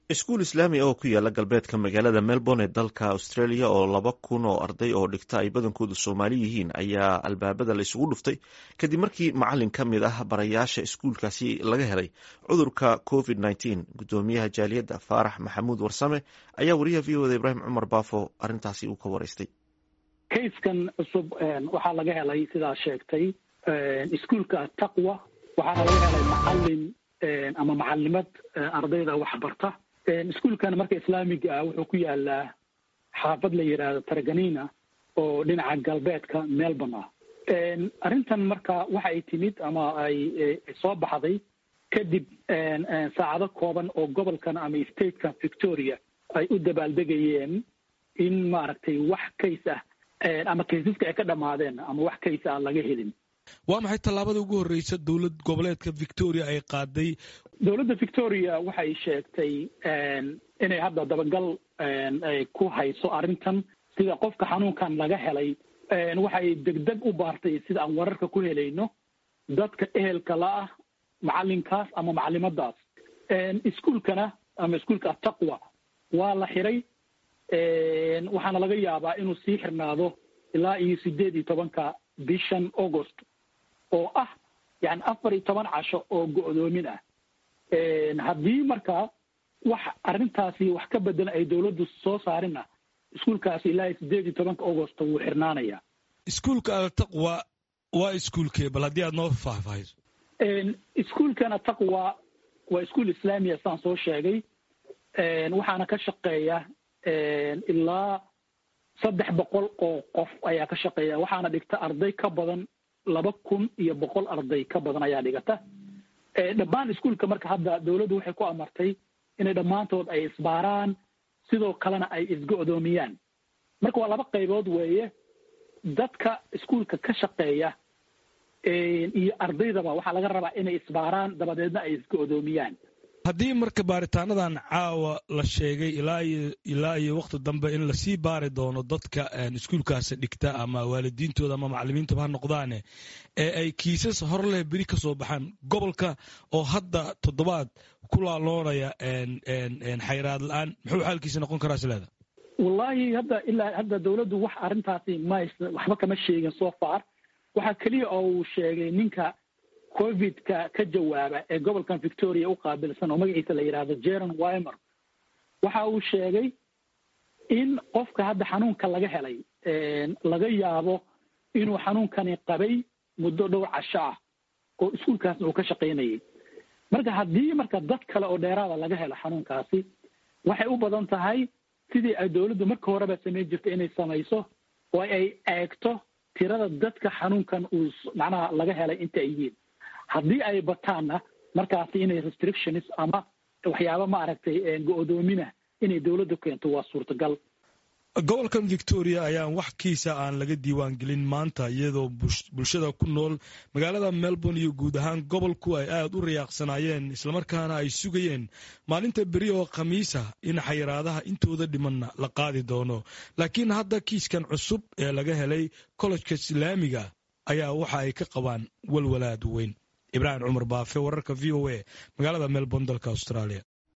iskuul islaami oo ku yaala galbeedka magaalada melbourne ee dalka australia oo laba kun oo arday oo dhigta ay badankoodu soomaali yihiin ayaa albaabada la isugu dhuftay kadib markii macalin ka mid ah barayaasha iskuulkaasi laga helay cudurka covid nteen gudoomiyaha jaaliyadda faarax maxamuud warsame ayaa wariyaha v o da ibraahim cumar baafo arrintaasi uu ka waraystay kayskan cusub waxaa laga helay sidaa sheegtay iskuulka taqwa waxaana laga helay macalin ama macalimad ardayda waxbarta iskuulkan marka islaamiga ah wuxuu ku yaalaa xaafad la yidhaahdo taraganina oo dhinaca galbeedka melbourne ah arrintan marka waxa ay timid ama ay soo baxday kadib saacado kooban oo gobolkan ama statekan victoria ay u dabaaldegayeen in maaragtay wax kays ah ama kaysaska ay ka dhamaadeen ama wax kays ah laga helin waa maxay tallaabada ugu horreysa dowlad goboleedka victoria ay qaaday dowladda victoria waxay sheegtay inay hadda dabagal ku hayso arrintan sida qofka xanuunkan laga helay waxay degdeg u baartay sida aan wararka ku helayno dadka ehelka la ah macalinkaas ama macalimadaas iskuulkana ama iskuulka ataqwa waa la xiray waxaana laga yaabaa inuu sii xirnaado ilaa iyo sideed iyo tobanka bishan august oo ah yani afar iyo toban casho oo go'doomin ah haddii marka wax arrintaasi wax ka bedelan ay dowladdu soo saarinna iskuulkaasi ilaa iyo sideed iyo tobanka august wuu xirnaanaya iskuulka ataqwa waa iskuulkee bal haddii aad noo faahfaahiso iskuulkan ataqwa waa iskuul islaamiya saan soo sheegay waxaana ka shaqeeya ilaa saddex boqol oo qof ayaa ka shaqeeya waxaana dhigta arday ka badan laba kun iyo boqol arday ka badan ayaa dhigata dhammaan iskuulka marka hadda dowladdu waxay ku amartay inay dhammaantood ay isbaaraan sidoo kalena ay isgo'doomiyaan marka waa laba qaybood weeye dadka iskuulka ka shaqeeya iyo ardaydaba waxaa laga rabaa inay isbaaraan dabadeedna ay isgo'doomiyaan haddii marka baaritaanadan caawa la sheegay ilaa iyo ilaa iyo wakti dambe in lasii baari doono dadka iskuulkaasi dhigta ama waalidiintooda ama macalimiintaba ha noqdaane ee ay kiisas hor leh beri ka soo baxaan gobolka oo hadda toddobaad ku laaloonaya xayraad la-aan muxuu xaalkiisa noqon karaa sileeda wallaahi hadda ilaa hadda dowladdu wax arrintaasi ma waxba kama sheegin so far waxaa keliya oo uu sheegay ninka covidka ka jawaaba ee gobolkan victoria u qaabilsan oo magaciisa la yidhaahdo jeron wimer waxa uu sheegay in qofka hadda xanuunka laga helay laga yaabo inuu xanuunkani qabay muddo dhowr casho ah oo iskuulkaasna uu ka shaqaynayay marka haddii marka dad kale oo dheeraada laga helo xanuunkaasi waxay u badan tahay sidii ay dowladdu marka horeba samayn jirta inay samayso oo ay eegto tirada dadka xanuunkan uu macnaha laga helay inta ay yihiin haddii ay bataanna markaasi inay restrictions ama waxyaaba maaragtay go-doomina inay dowladdu keento waa suurtagal gobolkan victoria ayaan wax kiisa aan laga diiwaan gelin maanta iyadoo bulshada ku nool magaalada melbourne iyo guud ahaan gobolku ay aada u riyaaqsanaayeen islamarkaana ay sugayeen maalinta beri oo khamiisa in xayiraadaha intooda dhimanna la qaadi doono laakiin hadda kiiskan cusub ee laga helay kollejka islaamiga ayaa waxa ay ka qabaan walwalaad weyn ibraahim cumar baafe wararka v o a magaalada melbourne dalka australia